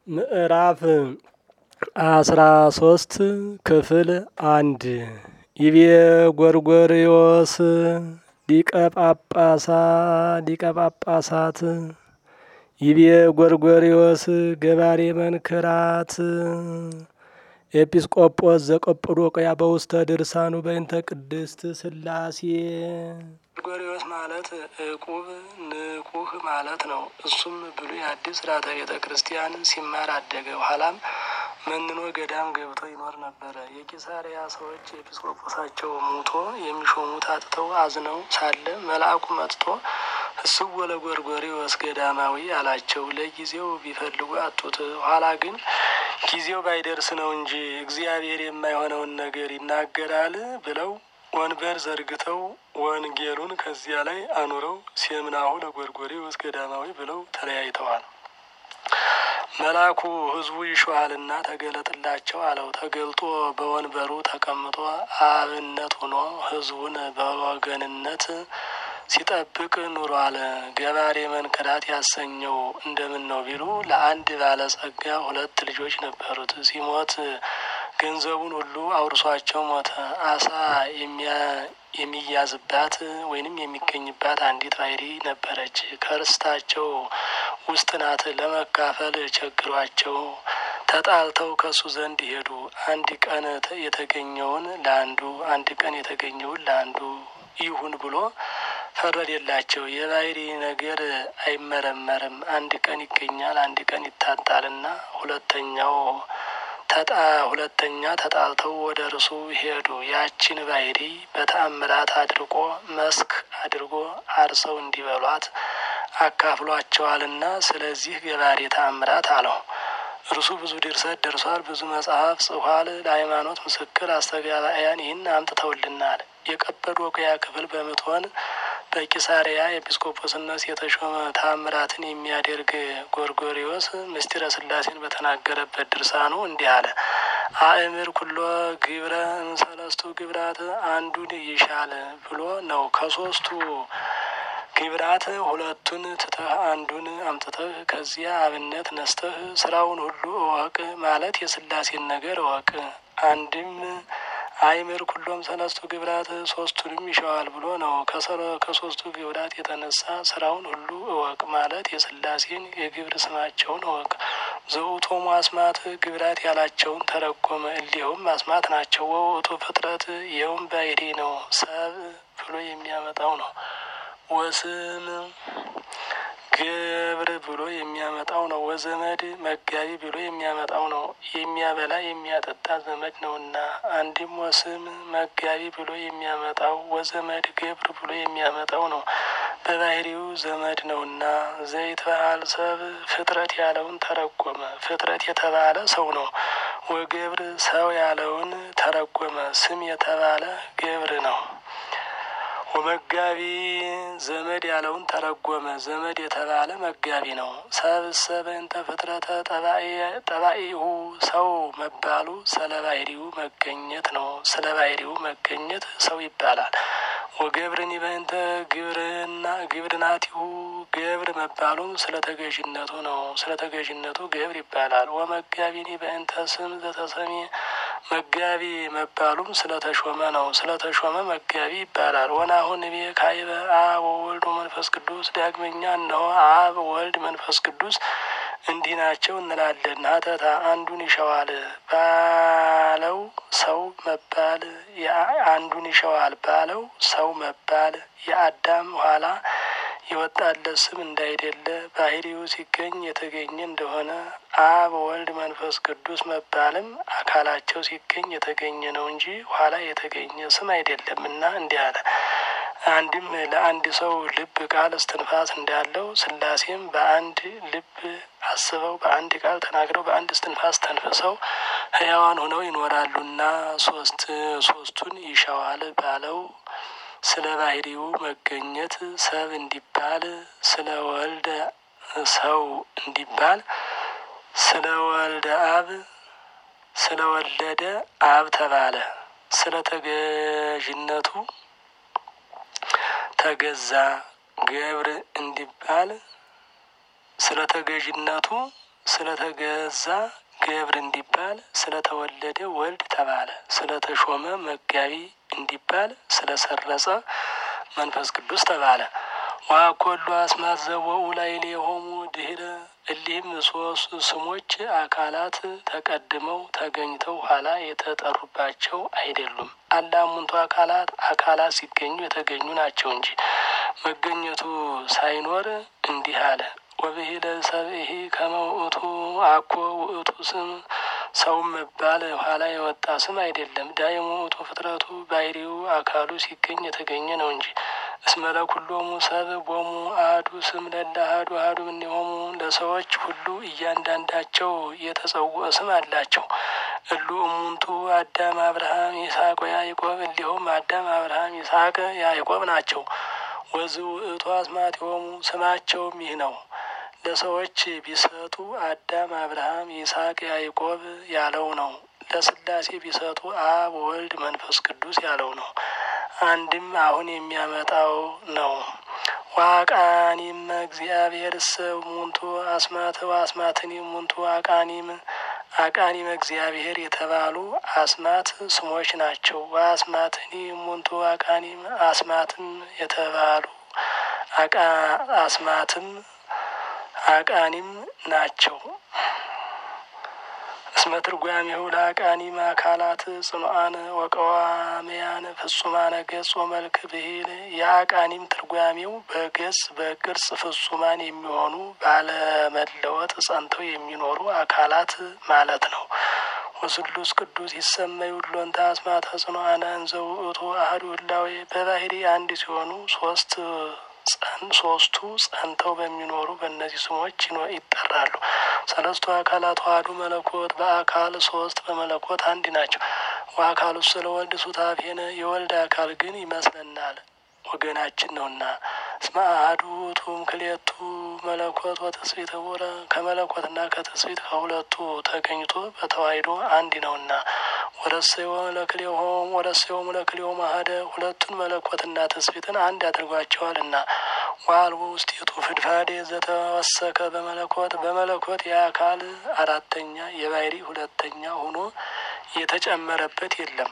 ምዕራፍ አስራ ሶስት ክፍል አንድ ይቤ ጎርጎርዮስ ሊቀ ጳጳሳ ሊቀ ጳጳሳት ይቤ ጎርጎርዮስ ገባሬ መንክራት ኤጲስቆጶስ ዘቆጵዶቅያ በውስተ ድርሳኑ በእንተ ቅድስት ስላሴ ጎርጎርዮስ ማለት ዕቁብ ንቁህ ማለት ነው። እሱም ብሉይ አዲስ ሥርዓተ ቤተ ክርስቲያን ሲማር አደገ። ኋላም መንኖ ገዳም ገብቶ ይኖር ነበረ። የቂሳሪያ ሰዎች ኤጲስቆጶሳቸው ሙቶ የሚሾሙት አጥተው አዝነው ሳለ መልአኩ መጥቶ እስወ ለጎርጎርዮስ ገዳማዊ አላቸው። ለጊዜው ቢፈልጉ አጡት። ኋላ ግን ጊዜው ባይደርስ ነው እንጂ እግዚአብሔር የማይሆነውን ነገር ይናገራል ብለው ወንበር ዘርግተው ወንጌሉን ከዚያ ላይ አኑረው ሴምናሁ ለጎርጎርዮስ ገዳማዊ ብለው ተለያይተዋል። መልአኩ ሕዝቡ ይሸዋልና ተገለጥላቸው አለው። ተገልጦ በወንበሩ ተቀምጦ አብነት ሆኖ ሕዝቡን በወገንነት ሲጠብቅ ኑሯል። ገባሬ መንክራት ያሰኘው እንደምን ነው ቢሉ ለአንድ ባለጸጋ ሁለት ልጆች ነበሩት። ሲሞት ገንዘቡን ሁሉ አውርሷቸው ሞተ። አሳ የሚያዝባት ወይንም የሚገኝባት አንዲት ባሕሪ ነበረች። ከርስታቸው ውስጥ ናት። ለመካፈል ቸግሯቸው ተጣልተው ከሱ ዘንድ ሄዱ። አንድ ቀን የተገኘውን ለአንዱ አንድ ቀን የተገኘውን ለአንዱ ይሁን ብሎ ፈረደላቸው። የባሕሪ ነገር አይመረመርም። አንድ ቀን ይገኛል፣ አንድ ቀን ይታጣልና ሁለተኛው ተጣ ሁለተኛ ተጣልተው ወደ እርሱ ሄዱ። ያችን ባሕሪ በተአምራት አድርጎ መስክ አድርጎ አርሰው እንዲበሏት አካፍሏቸዋልና ስለዚህ ገባሬ ተአምራት አለው። እርሱ ብዙ ድርሰት ደርሷል፣ ብዙ መጽሐፍ ጽፏል። ለሃይማኖት ምስክር አስተጋባያን ይህን አምጥተውልናል። የቀጰዶቅያ ክፍል በምትሆን በቂሳሪያ ኤጲስቆጶስነት የተሾመ ታምራትን የሚያደርግ ጎርጎርዮስ ምስጢረ ሥላሴን በተናገረበት ድርሳኑ እንዲህ አለ። አእምር ኩሎ ግብረ እምሰለስቱ ግብራት አንዱን ይሻል ብሎ ነው። ከሶስቱ ግብራት ሁለቱን ትተህ አንዱን አምጥተህ ከዚያ አብነት ነስተህ ስራውን ሁሉ እወቅ ማለት የሥላሴን ነገር እወቅ። አንድም አይምር ኩሎም ሰለስቱ ግብራት ሶስቱንም ይሸዋል ብሎ ነው። ከሶስቱ ግብራት የተነሳ ስራውን ሁሉ እወቅ ማለት የሥላሴን የግብር ስማቸውን እወቅ። ዘውእቶሙ አስማት ግብራት ያላቸውን ተረጎመ። እሊኸውም አስማት ናቸው። ወውእቱ ፍጥረት ይኸውም ባሕሪ ነው። ሰብ ብሎ የሚያመጣው ነው። ወስም ግብር ብሎ የሚያመጣው ነው። ወዘመድ መጋቢ ብሎ የሚያመጣው ነው። የሚያበላ የሚያጠጣ ዘመድ ነውና። አንድም ወስም መጋቢ ብሎ የሚያመጣው ወዘመድ ግብር ብሎ የሚያመጣው ነው። በባሕሪው ዘመድ ነውና። ዘይትበሃል ሰብ ፍጥረት ያለውን ተረጎመ። ፍጥረት የተባለ ሰው ነው። ወግብር ሰው ያለውን ተረጎመ። ስም የተባለ ግብር ነው። ወመጋቢ ዘመድ ያለውን ተረጎመ። ዘመድ የተባለ መጋቢ ነው። ሰብእሰበ እንተ ፍጥረተ ጠባኢሁ ሰው መባሉ ስለ ባሕሪው መገኘት ነው። ስለ ባሕሪው መገኘት ሰው ይባላል። ወገብርን በእንተ ግብርና ግብርናቲሁ ገብር መባሉም ስለ ተገዥነቱ ነው። ስለ ተገዥነቱ ገብር ይባላል። ወመጋቢኒ በእንተ ስም ዘተሰሜ መጋቢ መባሉም ስለ ተሾመ ነው። ስለ ተሾመ መጋቢ ይባላል። ወናሁን ቤ ካይበ አብ ወወልድ ወመንፈስ ቅዱስ ዳግመኛ እነሆ አብ ወልድ መንፈስ ቅዱስ እንዲህ ናቸው እንላለን። ሀተታ አንዱን ይሸዋል ባለው ሰው መባል አንዱን ይሸዋል ባለው ሰው መባል የአዳም ኋላ የወጣለት ስም እንዳይደለ ባሕሪው ሲገኝ የተገኘ እንደሆነ አብ ወልድ መንፈስ ቅዱስ መባልም አካላቸው ሲገኝ የተገኘ ነው እንጂ ኋላ የተገኘ ስም አይደለምና እንዲህ አለ። አንድም ለአንድ ሰው ልብ ቃል እስትንፋስ እንዳለው ሥላሴም በአንድ ልብ አስበው በአንድ ቃል ተናግረው በአንድ እስትንፋስ ተንፍሰው ሕያዋን ሆነው ይኖራሉና ሶስት ሶስቱን ይሸዋል ባለው ስለ ባሕሪው መገኘት ሰብ እንዲባል ስለ ወልደ ሰው እንዲባል ስለ ወልደ አብ ስለ ወለደ አብ ተባለ። ስለ ተገዥነቱ ተገዛ ገብር እንዲባል ስለ ተገዥነቱ ስለተገዛ ገብር እንዲባል ስለተወለደ ወልድ ተባለ። ስለተሾመ መጋቢ እንዲባል ስለሰረጸ መንፈስ ቅዱስ ተባለ። ዋኮሉ አስማት ዘወኡ ላዕሌሆሙ ድኅረ እሊህም ሶስት ስሞች አካላት ተቀድመው ተገኝተው ኋላ የተጠሩባቸው አይደሉም። አላሙንቱ አካላት አካላት ሲገኙ የተገኙ ናቸው እንጂ መገኘቱ ሳይኖር እንዲህ አለ። ወብሂለ ሰብእሂ ከመ ውእቱ አኮ ውእቱ ስም ሰውም መባል ኋላ የወጣ ስም አይደለም። ዳይሙ ውእቱ ፍጥረቱ ባህሪው አካሉ ሲገኝ የተገኘ ነው እንጂ እስመ ለኩሎሙ ሰብ ቦሙ አሐዱ ስም ለእለ አሐዱ አሐዱ እምኔሆሙ ለሰዎች ሁሉ እያንዳንዳቸው የተጸውዖ ስም አላቸው። እሉ እሙንቱ አዳም፣ አብርሃም፣ ይስሐቅ ወያዕቆብ እሊሆም አዳም፣ አብርሃም፣ ይስሐቅ፣ ያዕቆብ ናቸው። ወዝ ውእቱ አስማቲሆሙ ስማቸውም ይህ ነው። ለሰዎች ቢሰጡ አዳም፣ አብርሃም፣ ይስሐቅ፣ ያዕቆብ ያለው ነው። ለስላሴ ቢሰጡ አብ፣ ወልድ፣ መንፈስ ቅዱስ ያለው ነው። አንድም አሁን የሚያመጣው ነው። ዋቃኒም እግዚአብሔር እሰ ሙንቱ አስማት ወአስማትኒ ሙንቱ አቃኒም አቃኒም እግዚአብሔር የተባሉ አስማት ስሞች ናቸው። ወአስማትኒ ሙንቱ አቃኒም አስማትም የተባሉ አስማትም አቃኒም ናቸው። እስመ ትርጓሜሁ ለአቃኒም አካላት ጽኑዓን ወቀዋምያን ፍጹማነ ገጽ ወመልክ ብሂል የአቃኒም ትርጓሜው በገጽ በቅርጽ ፍጹማን የሚሆኑ ባለመለወጥ ጸንተው የሚኖሩ አካላት ማለት ነው። ወስሉስ ቅዱስ ይሰመዩ ሎንተ አስማተ ጽኑዓነ እንዘ ውእቱ አሐዱ ህላዌ በባህሪ አንድ ሲሆኑ ሶስት ሶስቱ ጸንተው በሚኖሩ በእነዚህ ስሞች ይጠራሉ። ሰለስቱ አካላት ዋህዱ መለኮት በአካል ሶስት በመለኮት አንድ ናቸው። ወአካሉ ስለ ወልድ ሱታፌነ የወልድ አካል ግን ይመስለናል ወገናችን ነውና። እስመ አሐዱ ውእቱ እምክልኤቱ መለኮት ወትስብእት ኅቡረ ከመለኮትና ከትስብእት ከሁለቱ ተገኝቶ በተዋሕዶ አንድ ነውና። ወረሰዮ ለክልኤሆሙ ወረሰዮሙ ለክልኤሆሙ አሐደ ሁለቱን መለኮትና ትስብእትን አንድ አድርጓቸዋልና። ወአልቦ ውስቴቱ ፍድፋዴ ዘተወሰከ በመለኮት በመለኮት የአካል አራተኛ የባህሪ ሁለተኛ ሆኖ የተጨመረበት የለም።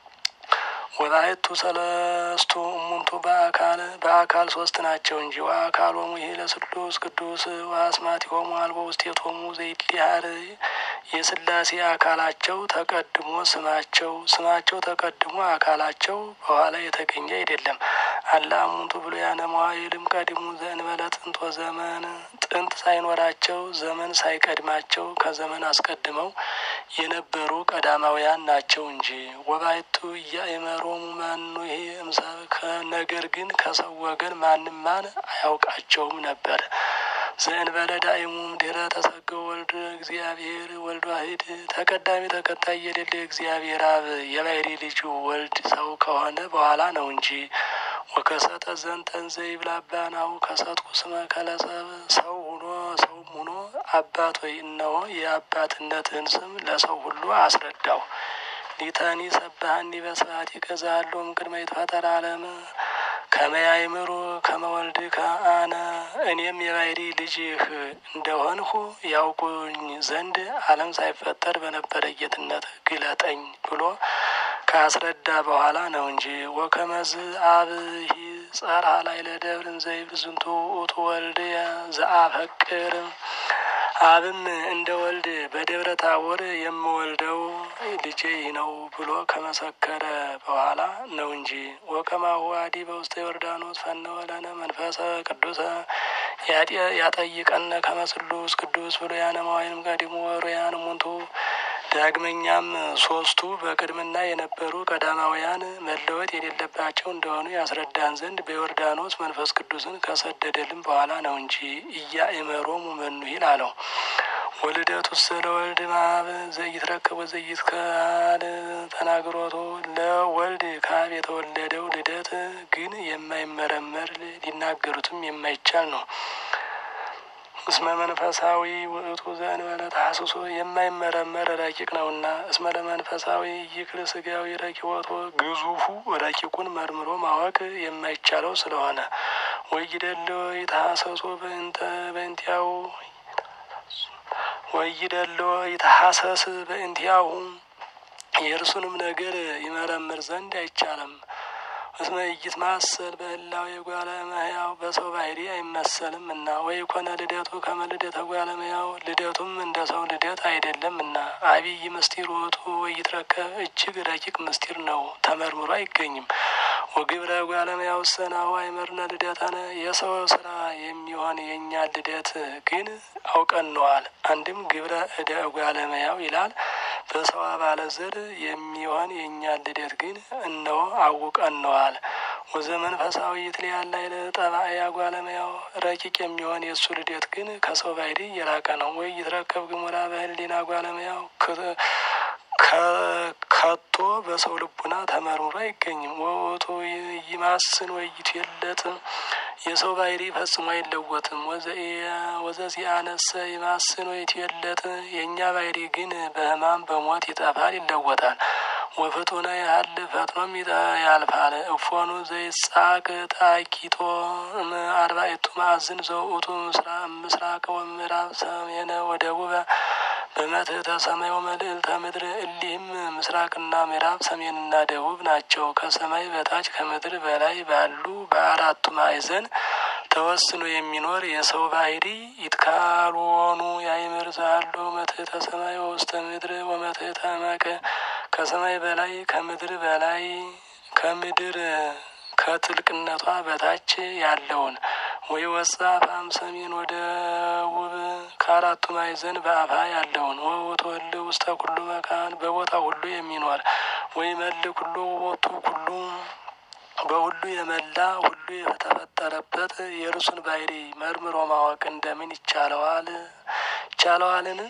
ወላይቱ ሰለስቱ እሙንቱ በአካል በአካል ሶስት ናቸው እንጂ ወአካሎሙ ይሄ ለስሉስ ቅዱስ ወአስማቲሆሙ አልቦ ውስቴቶሙ ዘይድሊሃር የስላሴ አካላቸው ተቀድሞ ስማቸው ስማቸው ተቀድሞ አካላቸው በኋላ የተገኘ አይደለም። አላ እሙንቱ ብሉያነ መዋዕልም ቀድሙ ዘእንበለ ጥንት ወዘመን ጥንት ሳይኖራቸው ዘመን ሳይቀድማቸው ከዘመን አስቀድመው የነበሩ ቀዳማውያን ናቸው እንጂ ወባይቱ እያእመሮሙ መኑ ይሄ እምሰብ ነገር ግን ከሰው ወገን ማንም ማን አያውቃቸውም ነበር። ዘእንበለ ዳእሙም ድኅረ ተሰገው ወልድ እግዚአብሔር ወልድ ዋሕድ ተቀዳሚ ተከታይ የሌለ እግዚአብሔር አብ የባሕሪ ልጁ ወልድ ሰው ከሆነ በኋላ ነው እንጂ ወከሰተ ዘንተን ዘይብላባናው ከሰጥኩ ስመ ከለሰብ ሰው ሁኖ ሰውም ሁኖ አባት ወይ እነሆ የአባትነትህን ስም ለሰው ሁሉ አስረዳው። ሊተኒ ሰባህኒ በስብሐት ይገዛሎም ቅድመ ይትፈጠር ዓለም ከመያይምሩ ከመወልድ ከአነ እኔም የባሕሪ ልጅህ እንደሆንሁ ያውቁኝ ዘንድ ዓለም ሳይፈጠር በነበረ ጌትነት ግለጠኝ ብሎ ካስረዳ በኋላ ነው እንጂ ወከመዝ አብሂ ጸርሐ ላዕለ ደብር ዘይብል ዝንቱ ውእቱ ወልድ ዘአፈቅር አብም እንደ ወልድ በደብረ ታቦር የምወልደው ልጄ ነው ብሎ ከመሰከረ በኋላ ነው እንጂ ወከማሁ አዲ በውስተ ዮርዳኖስ ፈነወ ለነ መንፈሰ ቅዱሰ ያጠይቀነ ከመስሉስ ቅዱስ ብሉያነ መዋዕልም ቀዲሙ ወሩያን ሙንቱ ዳግመኛም ሶስቱ በቅድምና የነበሩ ቀዳማውያን መለወጥ የሌለባቸው እንደሆኑ ያስረዳን ዘንድ በዮርዳኖስ መንፈስ ቅዱስን ከሰደደልን በኋላ ነው እንጂ እያእመሮሙ መኑ ይል አለው። ወልደቱ ስለ ወልድ ማብ ዘይትረከብ ዘይትካል ተናግሮቶ ለወልድ ካብ የተወለደው ልደት ግን የማይመረመር ሊናገሩትም የማይቻል ነው። እስመ መንፈሳዊ ውእቱ ዘእንበለ ተሐስሶ የማይመረመር ረቂቅ ነውና። እስመ ለመንፈሳዊ ይክል ስጋዊ ረኪቦቶ ግዙፉ ረቂቁን መርምሮ ማወቅ የማይቻለው ስለሆነ ወይደለ የተሐሰሶ በእንተ በእንቲያው ወይደሎ ይተሐሰስ በእንቲያሁ የእርሱንም ነገር ይመረምር ዘንድ አይቻልም። እስመ ኢይትማሰል በህላዌ የጓለ እመሕያው በሰው ባህሪ አይመሰልም እና ወይ ኮነ ልደቱ ከመ ልደተ ጓለ እመሕያው ልደቱም እንደ ሰው ልደት አይደለም እና አብይ ምስጢር ውእቱ ወይትረከብ እጅግ ረቂቅ ምስጢር ነው፣ ተመርምሮ አይገኝም። ወግብረ ጓለ እመሕያው ሰናሁ አይመርነ ልደተነ የሰው ስራ የሚሆን የእኛ ልደት ግን አውቀነዋል። አንድም ግብረ እደ ጓለ እመሕያው ይላል። በሰው አባለ ዘር የሚሆን የእኛ ልደት ግን እነሆ አውቀነዋል። ወዘመንፈሳዊ ይትለያል ላዕለ ጠባእያ ጓለ እመሕያው ረቂቅ የሚሆን የእሱ ልደት ግን ከሰው ባህሪ የራቀ ነው። ወይ ይትረከብ ግሙራ በህሊና ጓለ እመሕያው ከቶ በሰው ልቡና ተመርምሮ አይገኝም። ወውቱ ይማስን ወይ ይትየለጥ የሰው ባህሪ ፈጽሞ አይለወጥም። ወዘዚአነሰ ይማስን ወይ ይትየለጥ የእኛ ባህሪ ግን በሕማም በሞት ይጠፋል፣ ይለወጣል። ወፍጡነ ያህል ፈጥኖም ያልፋል። እፎኑ ዘይጻቅ ታኪቶ አርባዕቱ ማዕዝን ዘውእቱ ምስራቅ ወምዕራብ ሰሜነ ወደቡበ በመትሕተ ሰማይ ወመልዕልተ ምድር እሊህም ምስራቅና ምዕራብ ሰሜንና ደቡብ ናቸው። ከሰማይ በታች ከምድር በላይ ባሉ በአራቱ ማዕዘን ተወስኖ የሚኖር የሰው ባህሪ ይትካልወኑ ያይምር ዛሎ መትሕተ ሰማይ ወውስተ ምድር ወመትሕተ መቀ ከሰማይ በላይ ከምድር በላይ ከምድር ከጥልቅነቷ በታች ያለውን ወይ ወጻ አፋም ሰሜን ወደ ውብ ከአራቱ ማዕዘን በአፋ ያለውን ወውእቱ እልህ ውስተ ኩሉ መካን በቦታ ሁሉ የሚኖር ወይ መል ኩሉ ቦቱ ኩሉ በሁሉ የመላ ሁሉ የተፈጠረበት የእርሱን ባህሪ መርምሮ ማወቅ እንደምን ይቻለዋል? ይቻለዋልን?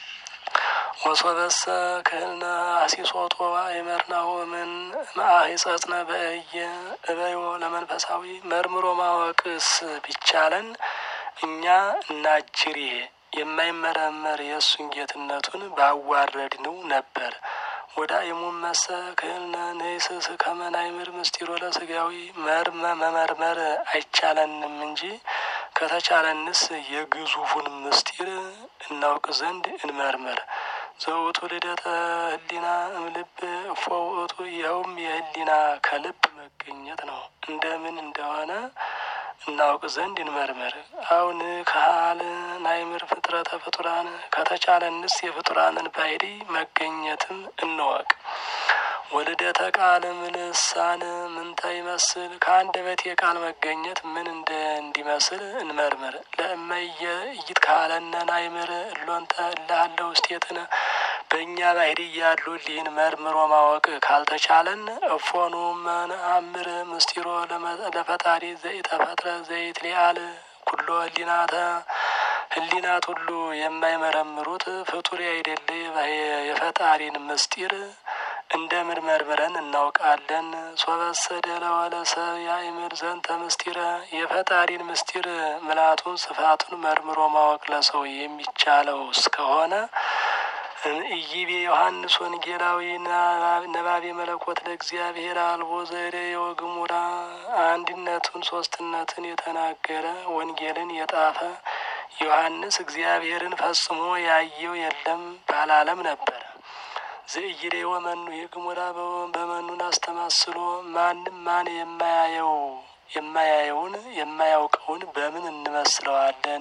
ወሶበሰ ክህልነ አሲሶቶ አይመርናሁ ምን ማአሂጸጽነ በእየ እበዮ ለመንፈሳዊ መርምሮ ማወቅስ ቢቻለን እኛ እናጅሬ የማይመረመር የእሱን ጌትነቱን ባዋረድነው ነበር። ወደ አይሙን መሰ ክህልነ ንይስስ ከመናይምር ምስጢሮ ለስጋዊ መርመ መመርመር አይቻለንም እንጂ ከተቻለንስ የግዙፉን ምስጢር እናውቅ ዘንድ እንመርምር። ዘውቱ ልደተ ህሊና እምልብ እፎ ውእቱ ይኸውም የህሊና ከልብ መገኘት ነው። እንደምን እንደሆነ እናውቅ ዘንድ እንመርምር። አሁን ካህል ናይምር ፍጥረተ ፍጡራን ከተቻለንስ የፍጡራንን ባህሪ መገኘትም እንወቅ። ወልደተ ቃል ምልሳን ምንተ ይመስል ከአንደበት የቃል መገኘት ምን እንደ እንዲመስል እንመርምር። ለእመየ እይት ካለነ ናይምር እሎንተ እላሃለ ውስቴትነ በእኛ ባህሪ እያሉ ሊህን መርምሮ ማወቅ ካልተቻለን እፎኑ መነአምር ምስጢሮ ለፈጣሪ ዘይተፈጥረ ዘይት ሊአል ኩሎ ህሊናተ ህሊናት ሁሉ የማይመረምሩት ፍጡር አይደለ የፈጣሪን ምስጢር እንደምን መርምረን እናውቃለን? ሶበሰደ ለወለሰብ ያእምር ዘንተ ምስጢረ የፈጣሪን ምስጢር ምላቱን ስፋቱን መርምሮ ማወቅ ለሰው የሚቻለው እስከሆነ ኢይቤ ዮሐንስ ወንጌላዊ ነባቤ መለኮት ለእግዚአብሔር አልቦ ዘሬ ወግሙራ አንድነቱን ሶስትነትን የተናገረ ወንጌልን የጣፈ ዮሐንስ እግዚአብሔርን ፈጽሞ ያየው የለም ባላለም ነበር። ዘእይሬ ወመኑ የግሙራ በመኑን አስተማስሎ ማንም ማን የማያየው የማያየውን የማያውቀውን በምን እንመስለዋለን?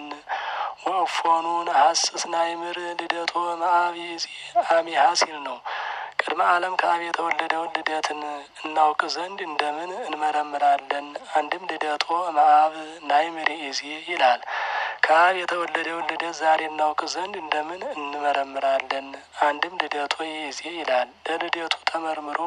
ወእፎኑን ሀስስ ናይምር ልደቶ መአብ አሚሃ ሲል ነው። ቅድመ ዓለም ከአብ የተወለደውን ልደትን እናውቅ ዘንድ እንደምን እንመረምራለን? አንድም ልደቶ መአብ ናይምር ኢዜ ይላል። ከአብ የተወለደውን ልደት ዛሬ እናውቅ ዘንድ እንደምን እንመረምራለን? አንድም ልደቶ ይዜ ይላል። ለልደቱ ተመርምሮ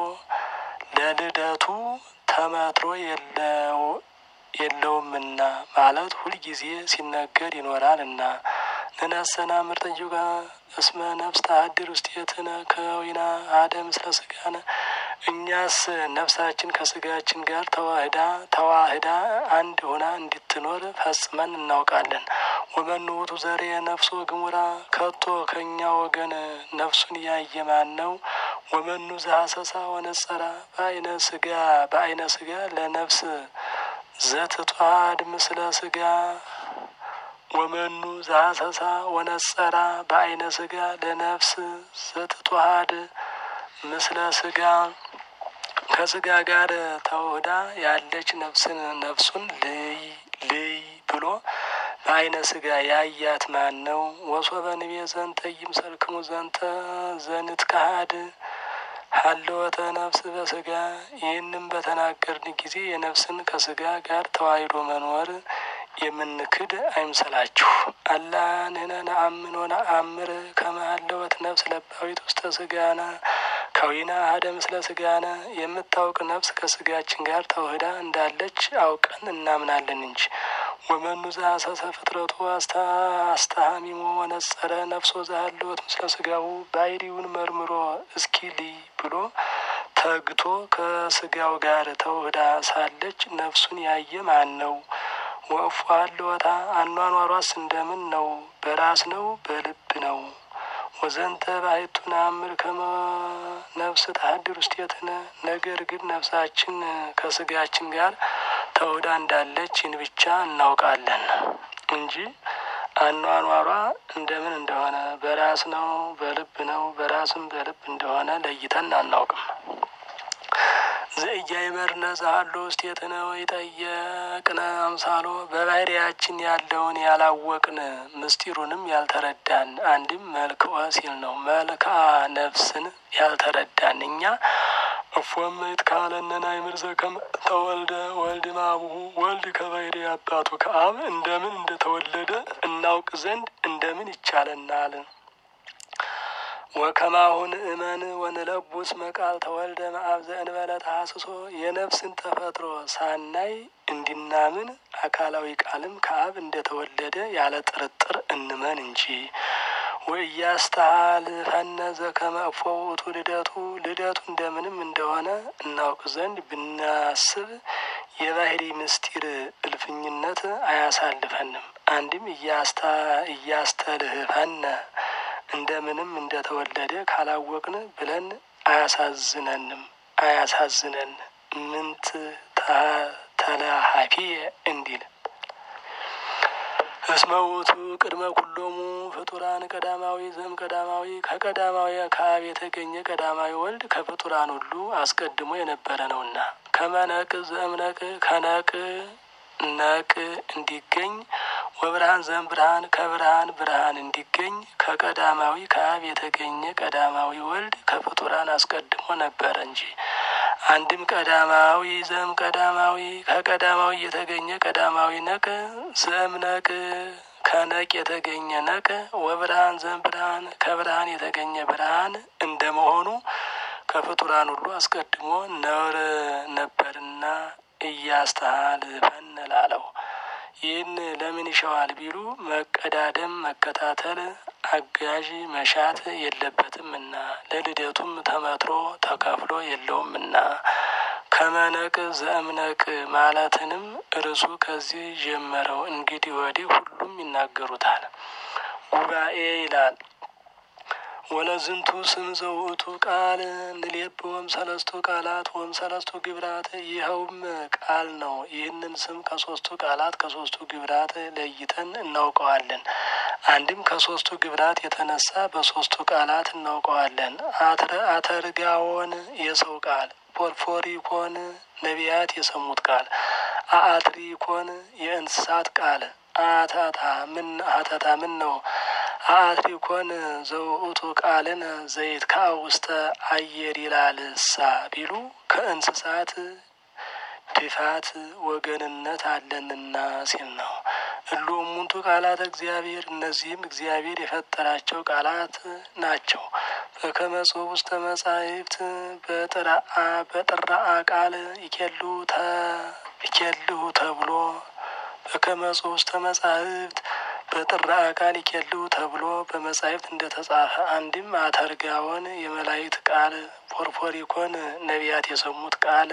ለልደቱ ተመትሮ የለው የለውምና ማለት ሁልጊዜ ሲነገር ይኖራልና። ንነሰና ምርጥዩጋ እስመ ነፍስ ተሀድር ውስቴትነ ከዊና አደ ምስለ ስጋነ እኛስ ነፍሳችን ከስጋችን ጋር ተዋህዳ ተዋህዳ አንድ ሆና እንድትኖር ፈጽመን እናውቃለን። ወመኑ ውእቱ ዘሬ ነፍሶ ግሙራ ከቶ ከእኛ ወገን ነፍሱን ያየ ማን ነው? ወመኑ ዘሀሰሳ ወነጸራ በአይነ ስጋ በአይነ ስጋ ለነፍስ ዘትቷድ ምስለ ስጋ ወመኑ ዛሰሳ ወነጸራ በአይነ ስጋ ለነፍስ ዘትቷሃድ ምስለ ስጋ ከስጋ ጋር ተውህዳ ያለች ነፍስን ነፍሱን ልይ ልይ ብሎ በአይነ ስጋ ያያት ማን ነው? ወሶበ ንቤ ዘንተ ይምሰልክሙ ዘንተ ዘንት ካሃድ ሀለወተ ነፍስ በስጋ ይህንም በተናገርን ጊዜ የነፍስን ከስጋ ጋር ተዋሂዶ መኖር የምንክድ አይምሰላችሁ። አላ ንሕነ ነአምን ወነአምር ከመ ሀለወት ነፍስ ለባዊት ውስተ ስጋነ ከዊና አሐደ ምስለ ስጋነ የምታውቅ ነፍስ ከስጋችን ጋር ተውህዳ እንዳለች አውቀን እናምናለን እንጂ። ወመኑ ዘሐሰሰ ፍጥረቱ አስተሃሚሞ ወነጸረ ነፍሶ ዘሀለወት ምስለ ስጋው ባሕርዩን መርምሮ እስኪ ልይ ብሎ ተግቶ ከስጋው ጋር ተውህዳ ሳለች ነፍሱን ያየ ማን ነው? ወእፎ ሀለወታ አኗኗሯስ እንደምን ነው? በራስ ነው? በልብ ነው? ወዘንተ ባሕቱ ነአምር ከመ ነፍስ ተሀድር ውስቴትነ ነገር ግን ነፍሳችን ከስጋችን ጋር ተውህዳ እንዳለች ይህን ብቻ እናውቃለን እንጂ አኗኗሯ እንደምን እንደሆነ በራስ ነው በልብ ነው በራስም በልብ እንደሆነ ለይተን አናውቅም። ዘኢያእመርነ ዘሀሎ ውስቴትነ ወኢጠየቅነ አምሳሎ በባሕርያችን ያለውን ያላወቅን ምስጢሩንም ያልተረዳን አንድም መልክዖ ሲል ነው። መልክዓ ነፍስን ያልተረዳን እኛ እፎም ይትካለነ ናእምር ዘከመ ተወልደ ወልድ እምአቡሁ ወልድ ከባሕርይ አባቱ ከአብ እንደምን እንደተወለደ እናውቅ ዘንድ እንደምን ይቻለናል? ወከማሁን እመን ወንለቡስ መቃል ተወልደ እምአብ ዘእንበለ ተሐስሶ የነፍስን ተፈጥሮ ሳናይ እንዲናምን አካላዊ ቃልም ከአብ እንደተወለደ ያለ ጥርጥር እንመን እንጂ። ወኢያስተሃልፈነ ዘከመ እፎ ውእቱ ልደቱ ልደቱ እንደምንም እንደሆነ እናውቅ ዘንድ ብናስብ የባሕርይ ምስጢር እልፍኝነት አያሳልፈንም። አንድም እያስተልህፈነ እንደምንም እንደተወለደ ካላወቅን ብለን አያሳዝነንም አያሳዝነን ምንት ተላሀፊ እንዲል እስመ ውእቱ ቅድመ ኩሎሙ ፍጡራን ቀዳማዊ ዘም ቀዳማዊ ከቀዳማዊ ከአብ የተገኘ ቀዳማዊ ወልድ ከፍጡራን ሁሉ አስቀድሞ የነበረ ነውና ከመነቅ ዘእምነቅ ከነቅ ነቅ እንዲገኝ ወብርሃን ዘም ብርሃን ከብርሃን ብርሃን እንዲገኝ ከቀዳማዊ ከአብ የተገኘ ቀዳማዊ ወልድ ከፍጡራን አስቀድሞ ነበረ እንጂ። አንድም ቀዳማዊ ዘም ቀዳማዊ ከቀዳማዊ የተገኘ ቀዳማዊ ነቅ ዘም ነቅ ከነቅ የተገኘ ነቅ ወብርሃን ዘም ብርሃን ከብርሃን የተገኘ ብርሃን እንደመሆኑ ከፍጡራን ሁሉ አስቀድሞ ነውር ነበርና እያስተሃልፈን ላለው ይህን ለምን ይሸዋል ቢሉ መቀዳደም መከታተል አጋዥ መሻት የለበትምና ለልደቱም ተመትሮ ተከፍሎ የለውምና ከመነቅ ዘእምነቅ ማለትንም እርሱ ከዚህ ጀመረው። እንግዲህ ወዲህ ሁሉም ይናገሩታል። ጉባኤ ይላል። ወለዝንቱ ስም ዘውእቱ ቃል ንሌብ ወም ሰለስቱ ቃላት ወም ሰለስቱ ግብራት ይኸውም ቃል ነው። ይህንን ስም ከሶስቱ ቃላት ከሶስቱ ግብራት ለይተን እናውቀዋለን። አንድም ከሶስቱ ግብራት የተነሳ በሶስቱ ቃላት እናውቀዋለን። አተርጋዎን የሰው ቃል፣ ፖርፎሪኮን ነቢያት የሰሙት ቃል፣ አአትሪኮን የእንስሳት ቃል፣ አታታ ምን አተታ ምን ነው አትሪኮን ዘውእቱ ቃልን ዘይት ካ ውስተ አየር ይላልሳ ቢሉ ከእንስሳት ድፋት ወገንነት አለንና ሲል ነው። እሉ እሙንቱ ቃላት እግዚአብሔር እነዚህም እግዚአብሔር የፈጠራቸው ቃላት ናቸው። በከመ ጽሑፍ ውስተ መጻሕፍት በጥራአ በጥራአ ቃል ይኬሉ ይኬልሁ ተብሎ በከመ ጽሑፍ ውስተ መጻሕፍት በጥራ ቃል ይኬልው ተብሎ በመጻሕፍት እንደተጻፈ አንድም አተርጋዎን የመላእክት ቃል፣ ፖርፖሪኮን ነቢያት የሰሙት ቃል፣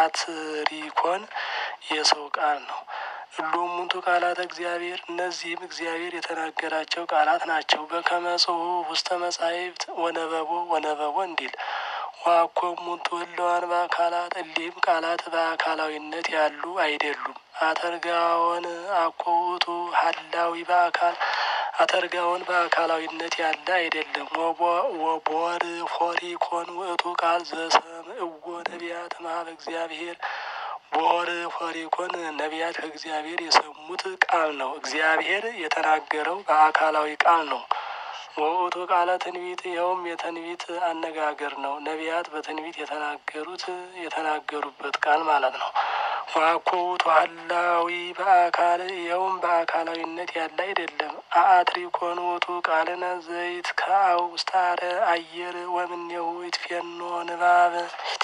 አትሪኮን የሰው ቃል ነው። ሁሉም ሙንቱ ቃላት እግዚአብሔር እነዚህም እግዚአብሔር የተናገራቸው ቃላት ናቸው። በከመ ጽሑፍ ውስተ መጻሕፍት ወነበቦ ወነበቦ እንዲል ዋኮሙ ትውለዋን በአካላት እሊህም ቃላት በአካላዊነት ያሉ አይደሉም። አተርጋዎን አኮውቱ ሀላዊ በአካል አተርጋውን በአካላዊነት ያለ አይደለም። ወቦር ፎሪኮን ውእቱ ቃል ዘሰምዕዎ ነቢያት እምኀበ እግዚአብሔር ቦር ፎሪኮን ነቢያት ከእግዚአብሔር የሰሙት ቃል ነው። እግዚአብሔር የተናገረው በአካላዊ ቃል ነው። ወውእቱ ቃለ ትንቢት ይኸውም የትንቢት አነጋገር ነው። ነቢያት በትንቢት የተናገሩት የተናገሩበት ቃል ማለት ነው። ዋኮ ውእቱ ሀላዊ በአካል ይኸውም በአካላዊነት ያለ አይደለም። አአትሪኮን ውእቱ ቃልነ ዘይት ከአው ውስታረ አየር ወምኔሁ ይትፌኖ ንባብ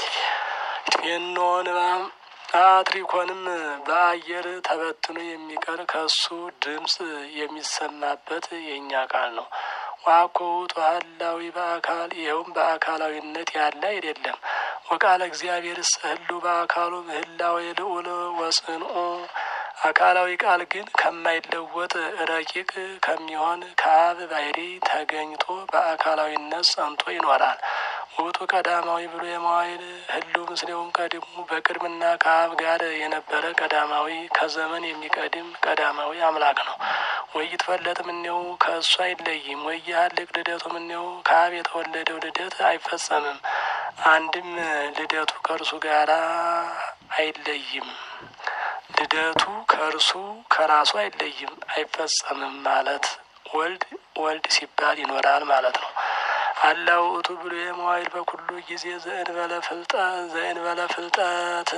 ይትፌኖ ንባብ አትሪኮንም በአየር ተበትኖ የሚቀር ከሱ ድምፅ የሚሰማበት የእኛ ቃል ነው። ዋኮ ውእቱ ሀላዊ በአካል ይኸውም በአካላዊነት ያለ አይደለም። ወቃለ እግዚአብሔር ህሉ በአካሉ ምህላዊ ልዑል ወጽንኡ አካላዊ ቃል ግን ከማይለወጥ ረቂቅ ከሚሆን ከአብ ባህሪ ተገኝቶ በአካላዊነት ጸንቶ ይኖራል። ውእቱ ቀዳማዊ ብሎ የመዋይል ህሉ ምስሌውም ቀድሙ በቅድምና ከአብ ጋር የነበረ ቀዳማዊ ከዘመን የሚቀድም ቀዳማዊ አምላክ ነው። ወይ ይትፈለጥ ምኔው ከእሱ አይለይም። ወይ ያህልቅ ልደቱ ምኔው ከአብ የተወለደው ልደት አይፈጸምም። አንድም ልደቱ ከእርሱ ጋር አይለይም። ልደቱ ከእርሱ ከራሱ አይለይም አይፈጸምም ማለት ወልድ ወልድ ሲባል ይኖራል ማለት ነው። አላ ውእቱ ብሎ የመዋይል በኩሉ ጊዜ ዘእንበለ ፍልጠት ዘእንበለ ፍልጠት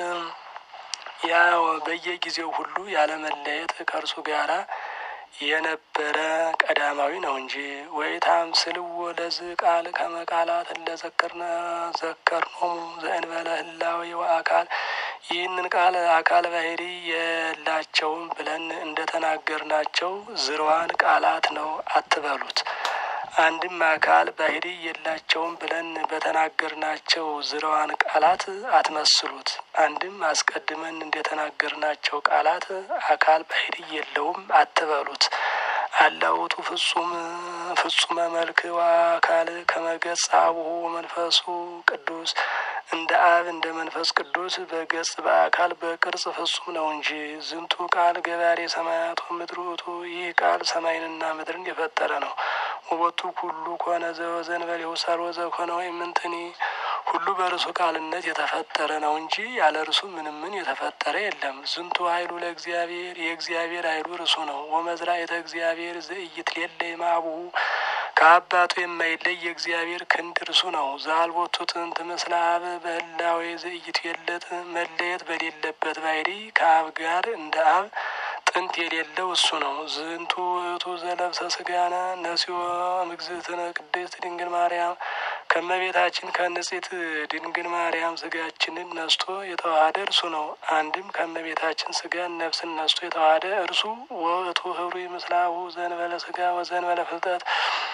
ያው በየጊዜው ሁሉ ያለመለየት ከእርሱ ጋራ የነበረ ቀዳማዊ ነው እንጂ ወይ ታምስልዎ ለዝ ቃል ከመቃላት ለዘከርነ ዘከርኖሙ ዘእንበለ ህላዌ ወአካል ይህንን ቃል አካል ባህሪ የላቸውም ብለን እንደተናገርናቸው ዝርዋን ቃላት ነው አትበሉት። አንድም አካል ባህሪ የላቸውም ብለን በተናገርናቸው ዝርዋን ቃላት አትመስሉት። አንድም አስቀድመን እንደተናገርናቸው ቃላት አካል ባህሪ የለውም አትበሉት። አላውቱ ፍጹም ፍጹመ መልክ ወአካል ከመገጽ አቡሁ መንፈሱ ቅዱስ እንደ አብ እንደ መንፈስ ቅዱስ በገጽ በአካል በቅርጽ ፍጹም ነው እንጂ ዝንቱ ቃል ገባሬ ሰማያት ወምድር ውእቱ ይህ ቃል ሰማይንና ምድርን የፈጠረ ነው። ውበቱ ሁሉ ኮነ ዘወዘእንበሌሁ ሠርወ ዘኮነ ወይምንትኒ ሁሉ በእርሱ ቃልነት የተፈጠረ ነው እንጂ ያለ እርሱ ምንም ምን የተፈጠረ የለም። ዝንቱ ኃይሉ ለእግዚአብሔር የእግዚአብሔር ኃይሉ እርሱ ነው። ወመዝራዕተ እግዚአብሔር ዘኢይትሌለይ እምአቡሁ ከአባቱ የማይለይ የእግዚአብሔር ክንድ እርሱ ነው። ዘአልቦቱ ጥንት ምስለ አብ በህላዌ ዘኢይትዌለጥ መለየት በሌለበት ባህሪ ከአብ ጋር እንደ አብ ጥንት የሌለው እሱ ነው። ዝንቱ ውእቱ ዘለብሰ ስጋነ ነሲዮ እግዝእትነ ቅድስት ድንግል ማርያም ከመቤታችን ከንጽሕት ድንግል ማርያም ስጋችንን ነስቶ የተዋሃደ እርሱ ነው። አንድም ከመቤታችን ስጋን ነፍስን ነስቶ የተዋሃደ እርሱ ውእቱ ህሩይ ምስለ አቡሁ ዘእንበለ ስጋ ወዘእንበለ ፍልጠት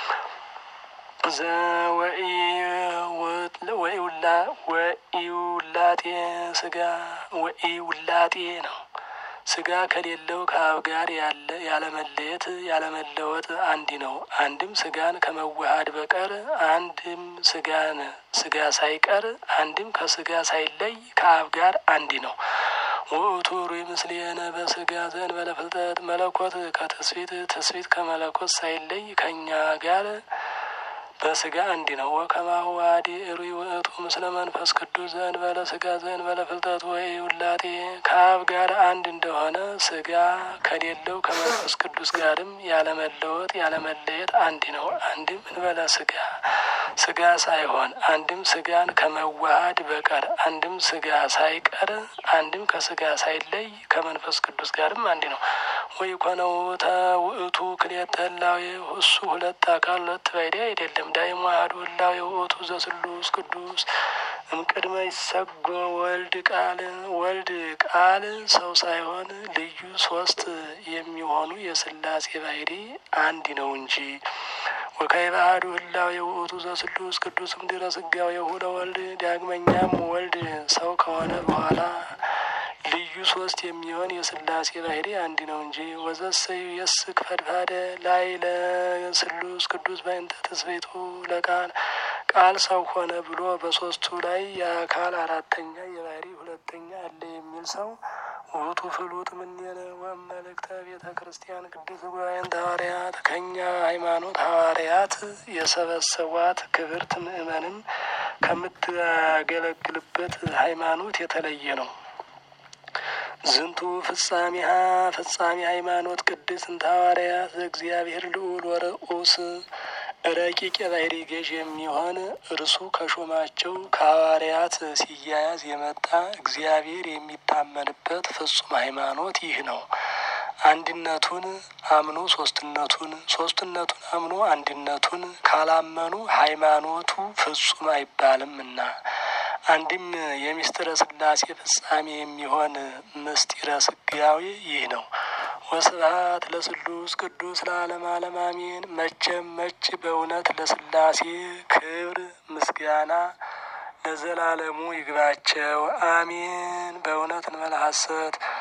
ወኢውላጤ ስጋ ወኢውላጤ ነው። ስጋ ከሌለው ከአብ ጋር ያለ ያለመለየት ያለመለወጥ አንድ ነው። አንድም ስጋን ከመዋሃድ በቀር አንድም ስጋን ስጋ ሳይቀር አንድም ከስጋ ሳይለይ ከአብ ጋር አንድ ነው። ውእቱ ሩይ ምስሌነ በስጋ ዘእንበለ ፍልጠት መለኮት ከትስፊት ትስፊት ከመለኮት ሳይለይ ከእኛ ጋር በስጋ አንድ ነው። ወከማሁ አዲ ሩይ ውእቱ ምስለ መንፈስ ቅዱስ ዘእንበለ ስጋ ዘእንበለ ፍልጠት ወይ ውላጤ ከአብ ጋር አንድ እንደሆነ ስጋ ከሌለው ከመንፈስ ቅዱስ ጋርም ያለመለወጥ ያለመለየት አንድ ነው። አንድም እንበለ ስጋ ስጋ ሳይሆን አንድም ስጋን ከመዋሃድ በቀር አንድም ስጋ ሳይቀር አንድም ከስጋ ሳይለይ ከመንፈስ ቅዱስ ጋርም አንድ ነው። ወይ ኮነው ውእቱ ክልኤተ ህላዌ እሱ ሁለት አካል ሁለት ባሕርይ አይደለም። ዳይሞ አሐዱ ህላዌ ውእቱ ዘስሉስ ቅዱስ እምቅድመ ይሰጎ ወልድ ቃል ወልድ ቃል ሰው ሳይሆን ልዩ ሶስት የሚሆኑ የስላሴ ባሕርይ አንድ ነው እንጂ ወካዕበ አሐዱ ህላዌ ውእቱ ዘስሉስ ቅዱስ እምድኅረ ሥጋዌሁ ለወልድ ዳግመኛም ወልድ ሰው ከሆነ በኋላ ልዩ ሶስት የሚሆን የስላሴ ባሕርይ አንድ ነው እንጂ ወዘሰዩ የስክ ፈድፋደ ላይ ለስሉስ ቅዱስ በእንተ ትስብእቱ ለቃል ቃል ሰው ሆነ ብሎ በሶስቱ ላይ የአካል አራተኛ የባህሪ ሁለተኛ አለ የሚል ሰው ውእቱ ፍሉጥ ምኔነ ወመልእክተ ቤተ ክርስቲያን ቅዱስ ጉባኤን ሐዋርያት ከእኛ ሃይማኖት ሐዋርያት የሰበሰቧት ክብርት ምእመንን ከምታገለግልበት ሃይማኖት የተለየ ነው። ዝንቱ ፍጻሜሃ ፍጻሜ ሃይማኖት ቅድስት እንተ ሐዋርያት እግዚአብሔር ልዑል ወርዑስ ረቂቅ የባህሪ ገዥ የሚሆን እርሱ ከሾማቸው ከሐዋርያት ሲያያዝ የመጣ እግዚአብሔር የሚታመንበት ፍጹም ሃይማኖት ይህ ነው። አንድነቱን አምኖ ሶስትነቱን ሶስትነቱን አምኖ አንድነቱን ካላመኑ ሃይማኖቱ ፍጹም አይባልምና አንድም የምስጢረ ሥላሴ ፍጻሜ የሚሆን ምስጢረ ስጋዌ ይህ ነው። ወስብሐት ለስሉስ ቅዱስ ለዓለም ዓለም አሜን። መቼም መች በእውነት ለሥላሴ ክብር ምስጋና ለዘላለሙ ይግባቸው አሜን። በእውነት እንበለ ሐሰት